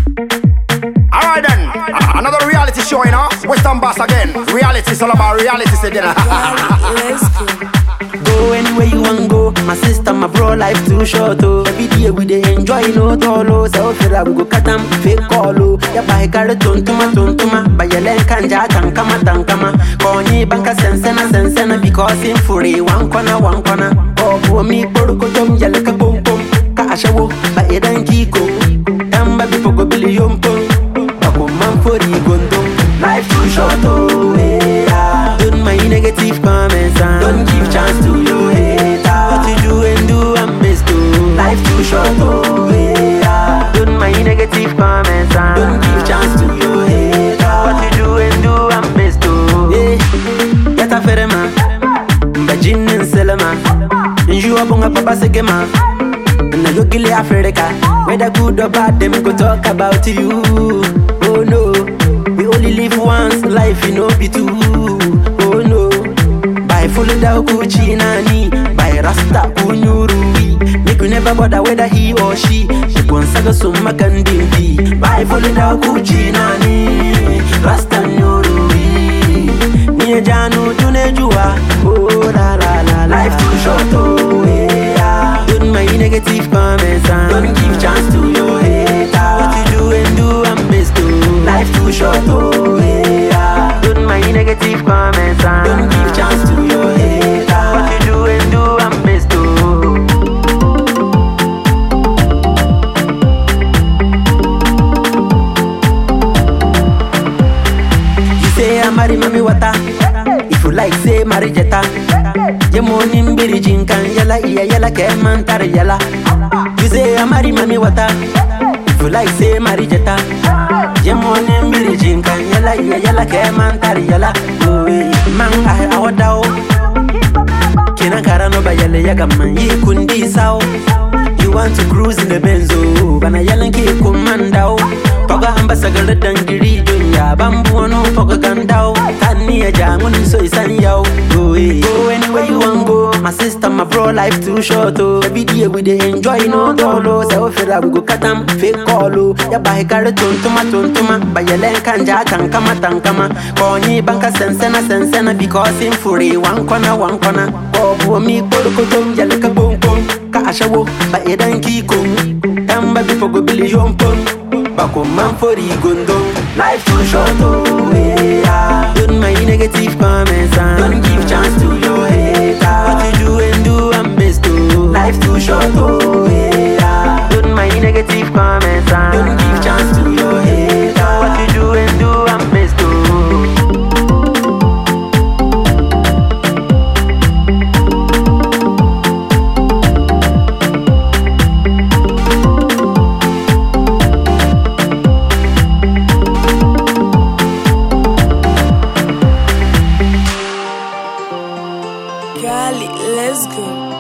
Alright then, a- another reality show, you know. Western Bass again. Reality is all about reality, say dinner. Let's go. Go anywhere you want go. My sister, my bro, life too short oh. Every day we dey enjoy no tolo. So fira we go cut 'em fake call oh. Ya bahe kare tontuma tontuma. Bayelen kanja tankama tankama. Konyi banka sensena sensena because in furi one corner one corner. Oh, for me poruko tom yalaka pom pom. Ka ashawo ba edan kiko. Tamba bifo go billion pom. Bako man fori gondo. Life too short oh. Yeah. Don't mind negative comments and don't give chance to your hater. What you do and do and best to. Life too short oh. Yeah. Don't mind negative comments and don't give chance to your hater. What you do and do and best to. Yeah. Yata ferema. Mbajinin selema. Njua bunga papa segema. Na yogile Africa. Whether good or bad, them go talk about you. Oh no, we only live once, life you know be two. Oh no, by full da Gucci nani, by Rasta kunyurui. Make you never bother whether he or she. She gon saga summa kandimpi. By full da Gucci nani, Rasta nyurui. Niye janu tunejua. Oh la la la, life too short oh yeah. Don't mind negative comments and don't give chance to your hater. What you do and do and best to. Life too short oh yeah. Don't mind negative comments and don't give chance to your hater. What you do and do and best to. You say I marry mommy water. If you like, say marry jetta. Je money mbiri jinkan yala iya yala ke mantar yala. You say I marry mommy water. If you like, say marry jetta. Je money mbiri jinkan yala iya yala ke mantar yala. Oh, eh, man I awadao. Kina karano ba yale yaga man yi kundi sao. You want to cruise in the benzo, bana yalan ke kumandao. Paga ambasa gala dangiri dunya, bambu wano paga gandao. Tani ya jangun so isan yao. Go eh, go anywhere you want go. My sister, my bro, life too short oh. Every day we dey enjoy no dolo. Say we feel we go cut 'em fake call oh. Ya bahe kare tontuma tontuma, bayelen kanja tankama tankama. Konyi banka sensena sensena because in furi one corner one corner. Bobo mi korokotom yalaka boom boom. Ka ashawo ba edan kiko. Tamba bifo go billion pon. Bako man fori gondo. Life too short oh yeah. Don't mind negative comments and don't give chance to your hater. What you do and do and best to. Life too short oh yeah. Don't mind negative comments and don't give chance to your hater. What you do and do and best to. Cali, let's go.